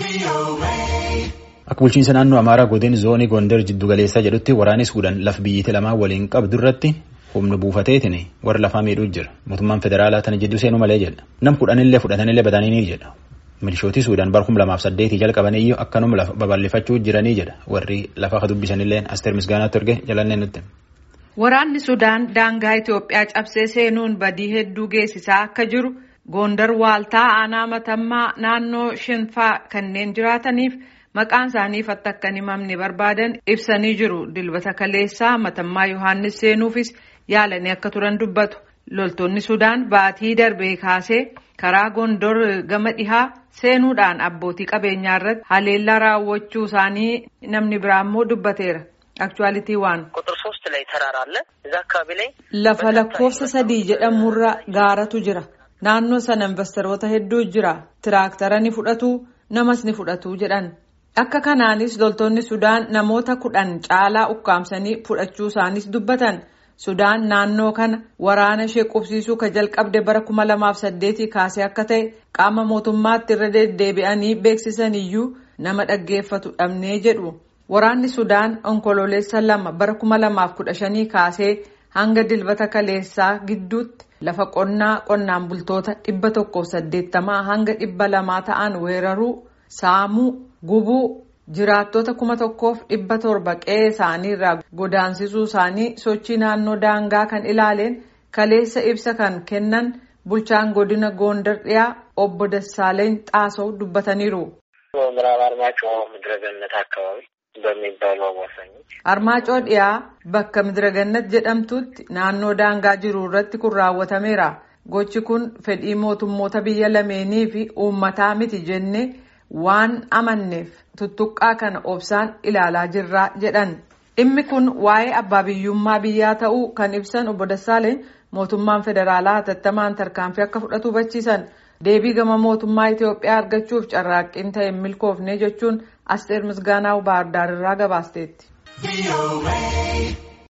Akka bulchiinsa naannoo Amaaraa godina zoonii Gondar jiddu galeessaa jedhutti waraanni Suudaan lafa biyyattii lamaan waliin qabdu irratti humna buufateetiin warra lafaa miidhuu jira. Mootummaan federaalaa tana jidduu seenuu malee jedha. Nam kudhanillee fudhatanillee badanii jedha. Milishooti Suudaan bara kuma lamaaf saddeetii jalqabaniyyuu akkanuma lafa babal'ifachuu jiranii jedha. Warri lafa dubbisanillee Asteer Misgaanaatti erge jalannee nutti. Waraanni Sudaan daangaa Itoophiyaa cabsee seenuun badii hedduu geessisaa akka jiru Gondar waaltaa aanaa matammaa naannoo shinfaa kanneen jiraataniif maqaan isaanii akka hin himamne barbaadan ibsanii jiru. Dilbata kaleessaa matammaa Yohaannis seenuufis yaalanii akka turan dubbatu. Loltoonni Sudaan baatii darbee kaasee karaa Gondor gama dhihaa seenuudhaan abbootii qabeenyaa irratti haleellaa raawwachuu isaanii namni biraa immoo dubbateera. Aktuwaalitii waan. ቁጥር ሶስት ላይ ተራራ አለ እዛ አካባቢ ላይ Lafa lakkoofsa sadii jedhamurra gaaratu jira. Naannoo sana investoroota hedduu jira. Tiraaktara ni fudhatu namas ni fudhatu jedhan. Akka kanaanis loltoonni Sudaan namoota kudhan caalaa ukkaamsanii fudhachuu isaanis dubbatan. Sudaan naannoo kana waraana ishee qubsiisuu ka jalqabde bara kuma lamaaf saddeetii kaasee akka ta'e qaama mootummaatti irra deddeebi'anii beeksisan iyyuu nama dhaggeeffatu dhabnee jedhu. Waraanni Sudaan onkololeessa lama bara kuma lamaaf kudha shanii kaasee hanga dilbata kaleessaa gidduutti lafa qonnaa qonnaan bultoota dhibba tokkoof saddeettamaa hanga dhibba lamaa ta'an weeraruu saamuu gubuu jiraattota kuma tokkoof dhibba torba qe'ee isaanii irraa godaansisuu isaanii sochii naannoo daangaa kan ilaaleen kaleessa ibsa kan kennan bulchaan godina Gondar dhiyaa obbo Dassaaleny Xaasoo dubbataniiru. በምዕራብ አርማጭሆ ምድረገነት አካባቢ በሚባሉ አዋሳኞች Armaacoo dhiyaa bakka Midiragannat jedhamtutti naannoo daangaa jiru irratti kun raawwatameera. Gochi kun fedhii mootummoota biyya lameenii fi uummataa miti jennee waan amanneef tuttuqqaa kana obsaan ilaalaa jirra jedhan. Dhimmi kun waa'ee abbaa biyyummaa biyyaa ta'uu kan ibsan obbo Dassaaleen mootummaan federaalaa hatattamaan tarkaanfii akka fudhatu hubachiisan. Deebii gama mootummaa Itoophiyaa argachuuf carraaqqiin ta'e hin milkoofne jechuun Asteer Misgaanaa Baahirdaar irraa gabaasteetti.